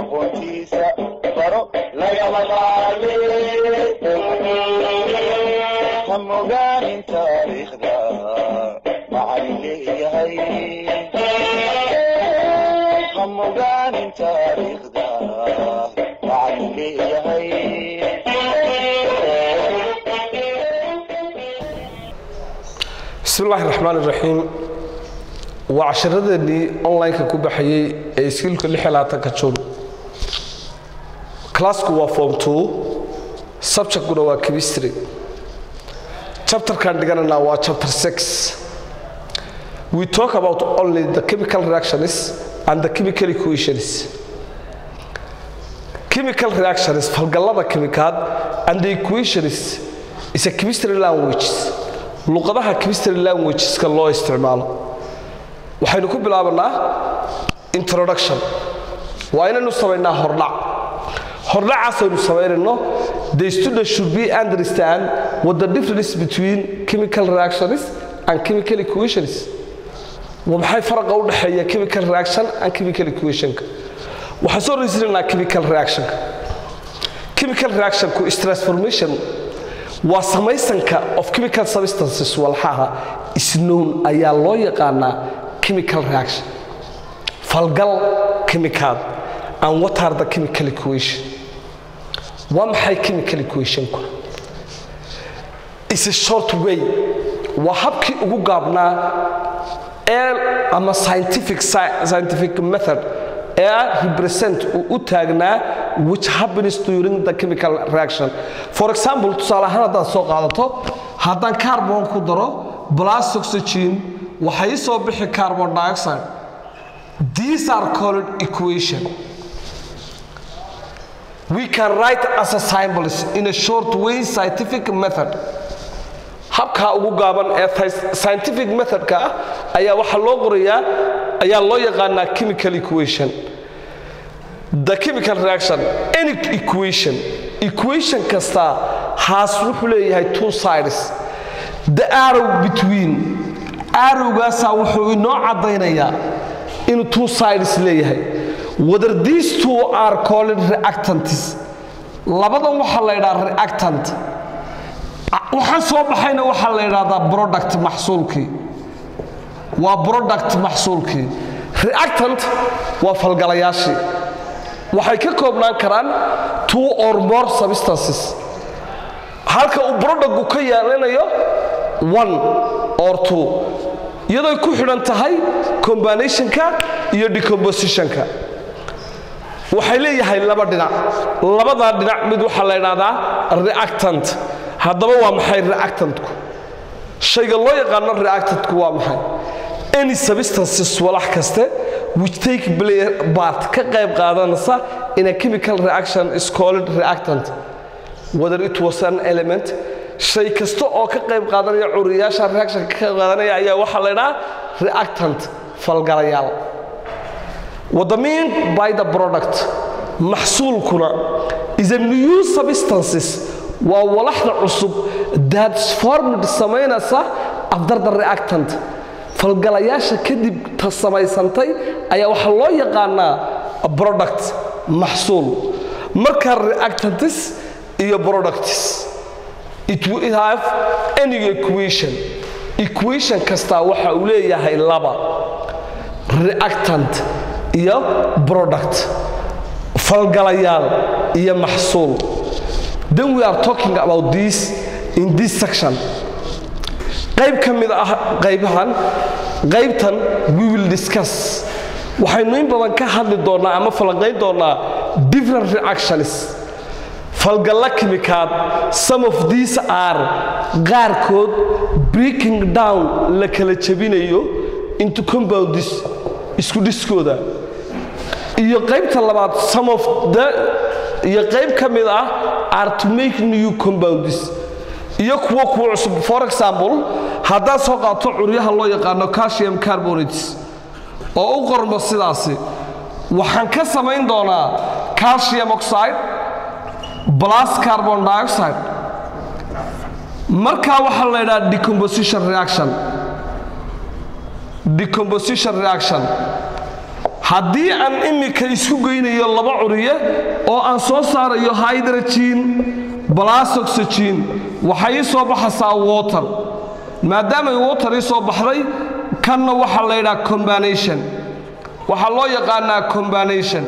aqoontiisa baro lagama maarme ha mogaanin taariikhda macalin leeyahay ha mogaanin taariikhda macalin leeyahay bismi illaahi raxmaan iraxiim waa casharadeennii online-ka ku baxayey ee iskiilka ka jun classku waa form two subjectkuna waa chemistry chapterkan dhiganana waa chapter six we talk about only the chemical reactions and the chemical equations chemical reactions falgallada kimikaad and the equations is a chemistry language luqadaha chemistry languageska loo isticmaalo waxaynu ku bilaabanaa introduction waa inaynu samaynaa hordhac hordhacaasaynu samaynayno the student should be understand what the difference between chemical reactions and chemical equations waa maxay faraqa u dhexeeya chemical reaction and chemical equationka waxaan soo reysiinaynaa chemical reactionka chemical reactionku is transformation waa samaysanka of chemical substances walxaha isnown ayaa loo yaqaanaa chemical reaction falgal chemicaad and what are the chemical equation waa maxay chemical equationku is a short way waa habkii ugu gaabnaa ee ama scientific scientific method ee represent uu u taagnaa which happens during the chemical reaction for example tusaale ahaan haddaad soo qaadato haddaan carbon ku daro plus oxygen waxay ii soo bixi carbon dioxide these are called equation we can write as a symbols in a short way scientific method habkaa ugu gaaban ee scientific methodka ah ayaa waxaa loo qorayaa ayaa loo yaqaanaa chemical equation the chemical reaction any equation equation kasta haas wuxuu leeyahay two sides the arrow between arrowgaasaa wuxuu inoo caddaynayaa inuu two sides leeyahay whether these two are called reactants labadan waxaa la yidhaha reactant waxaan soo baxayna waxaa la yidhahdaa product maxsuulkii waa product maxsuulkii reactant waa falgalayaashii waxay ka koobnaan karaan two or more substances halka uu productku ka yeelanayo one or two iyadoy ku xidhan tahay combinationka iyo decompositionka waxay leeyahay laba dhinac labadaa dhinac mid waxaa la ydhahdaa reactant haddaba waa maxay reactantku shayga loo yaqaano reactantku waa maxay any substances walax kaste which take part ka qayb qaadanaysa in a chemical reaction is called reactant whether it was an element shay kasta oo ka qayb qaadanaya curiyaasha reaction ka qayb qaadanaya ayaa waxaa la ydhaha reactant falgalayaal what the mean by the product maxsuulkuna is a new substances waa walaxda cusub that's formed samaynaysa after the reactant falgalayaasha kadib ta samaysantay ayaa waxaa loo yaqaanaa product maxsuul marka reactantis iyo productis it will have any equation equation kastaa waxa uu leeyahay laba reactant iyo product falgalayaal iyo maxsuul then we are talking about this in this section qayb ka mid ah qaybahan qaybtan we will discuss waxaynu in badan ka hadli doonnaa ama falanqayn doonnaa different reactions falgalla kimikaad some of these are qaarkood breaking down la kala jebinayo into compounds isku dhiskooda iyo qaybta labaad some of the iyo qayb ka mid ah are to make new compounds iyo kuwo kuwa cusub for example haddaad soo qaato curyaha loo yaqaano calcium carbonates oo u qormo sidaasi waxaan ka samayn doonaa calcium oxide plus carbon dioxide markaa waxaa la ydhaha decomposition reaction decomposition reaction haddii aan imika isku geynayo laba curiye oo aan soo saarayo hydrogen plus oxygen waxay ii soo baxaysaa water maadaamay water ii soo baxday kanna waxaa la yidhaha combination waxaa loo yaqaanaa combination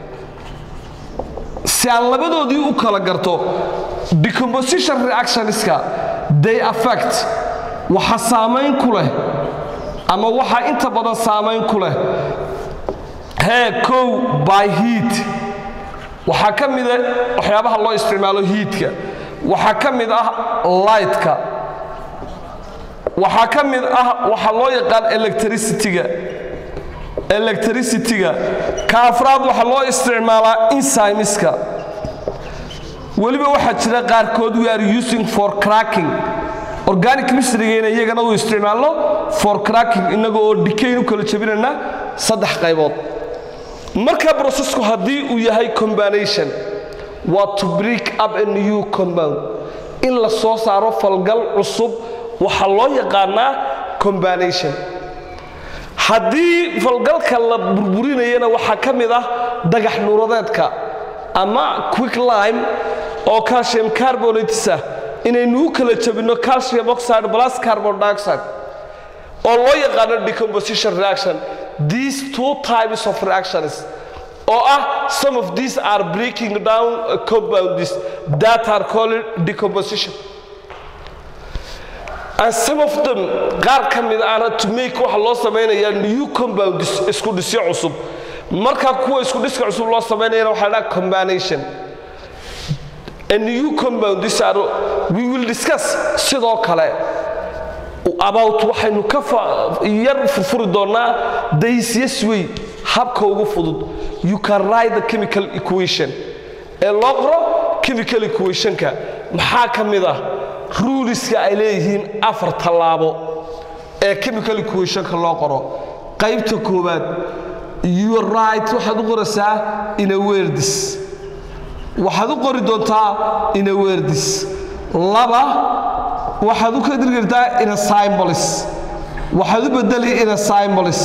si aan labadoodii u kala garto decomposition reactionska they affect waxa saamayn ku leh ama waxa inta badan saamayn ku leh hee kow by heat waxaa ka mida waxyaabaha loo isticmaalo hiitka waxaa ka mid ah lightka waxaa ka mid ah waxaa loo yaqaan electricityga electricityga ka afraad waxaa loo isticmaalaa enzymeska weliba waxaa jira qaarkood we are using for cracking organic chemistrygeena iyagana uu isticmaalno for cracking innaga oo dikayn u kala jebinayna saddex qaybood marka processku haddii uu yahay combination waa to break up a new compound in la soo saaro falgal cusub waxaa loo yaqaanaa combination haddii falgalka la burburinayana waxaa ka mid ah dagax nuuradeedka ama quick lime oo calcium carbonates ah inaynu u kala jabinno calcium oxide plus carbon dioxide oo loo yaqaano decomposition reaction these two types of reactions oo ah some of these are breaking down uh, compounds that are called decomposition and some of them qaar ka mid ahna to make waxa loo samaynayaa new compounds isku dhisyo cusub marka kuwa isku dhiska cusub loo samaynayana waxaa la dhaha combination a new compounds are we will discuss sidoo kale about waxaynu ka yar furfuri doonaa days way habka ugu fudud you can write the chemical equation ee loo qoro chemical equationka maxaa ka mid ah ruleska ay leeyihiin afar tallaabo ee chemical equationka loo qoro qaybta koowaad you right waxaad u qoraysaa in a wordis waxaad u qori doontaa in a wordis laba waxaad u kadir kartaa in a symbolis waxaad u bedeli in a symbolis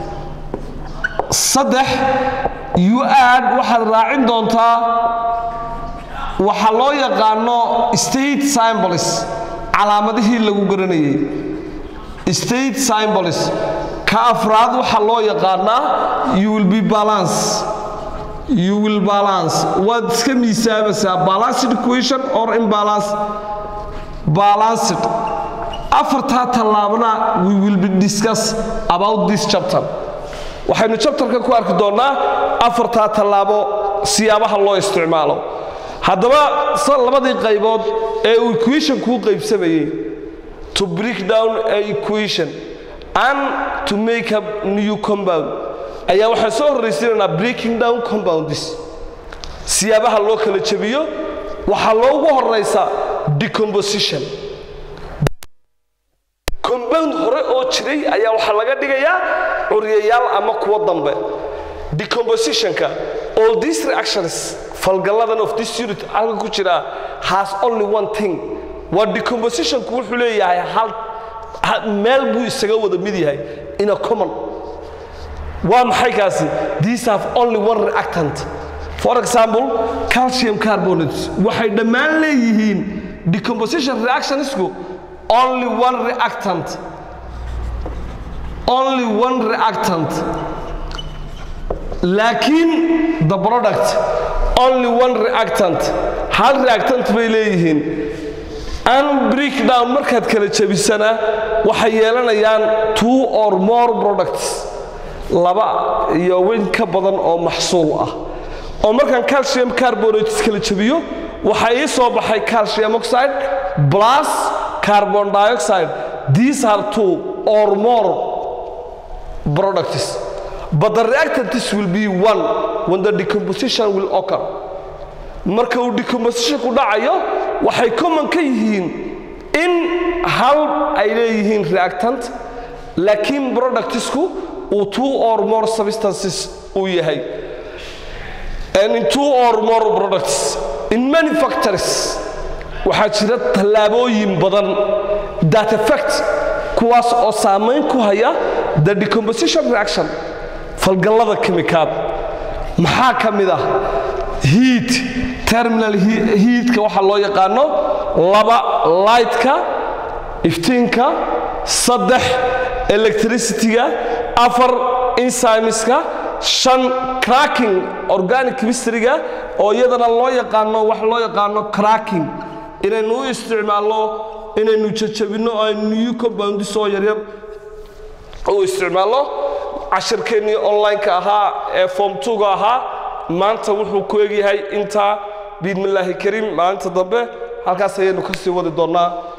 saddex you add waxaad raacin doontaa waxaa loo yaqaano state symbolis calaamadihii lagu garanayay state symbolis ka afraad waxaa loo yaqaanaa you will be balance you will balance waad iska miisaamaysaa balanced equation or imbalance balanced afartaa tallaabna we will be discuss about this chapter waxaynu chapterka ku arki doonnaa afartaa tallaabo siyaabaha loo isticmaalo haddaba labadii qaybood ee uu equation kuu qaybsamayey to break down a equation and to make a new compound ayaa waxaan soo horraysiinaynaa breaking down compounds siyaabaha loo kala jebiyo waxaa loogu horaysa decomposition compound hore oo jiray ayaa waxaa laga dhigayaa curyayaal ama kuwo dambe decompositionka all these reactions falgalladan of this unit halka ku jira has only one thing waa decompositionku wuxuu leeyahay hal meel buu isaga wada mid yahay in a common waa maxay kaasi these have only one reactant for example calcium carbonates waxay dhammaan leeyihiin decomposition reactionsku only one reactant only one reactant laakiin the product only one reactant hal reactant bay leeyihiin an breakdown markaad kala jebisana waxay yeelanayaan two or more products laba iyo weyn ka badan oo maxsuul ah oo markaan calcium carbonates kala jebiyo waxaa ii soo baxay calcium oxide plus carbon dioxide these are two or more products but the reactants will be one when the decomposition will occur marka uu decompositionku dhacayo waxay common ka yihiin in hal ay leeyihiin reactant laakiin productsku uu two or more substances uu yahay and in two or more products in many factories waxaa jira tallaabooyin badan that effect kuwaas oo saamayn ku haya the decomposition reaction falgallada kimikaad maxaa ka mid ah heat terminal heatka waxaa loo yaqaano laba lightka iftiinka saddex electricityga afar enzymeska shan cracking organic chemistryga oo iyadana loo yaqaano wax loo yaqaano cracking inaynu u isticmaalno inaynu jajabinno aynu new compoundis oo yaryar u isticmaalno cashirkeennii online-ka ahaa ee form 2ga ahaa maanta wuxuu ku egyahay intaa biidmillaahi kariim maalinta dambe halkaas ayaynu ka sii wadi doonnaa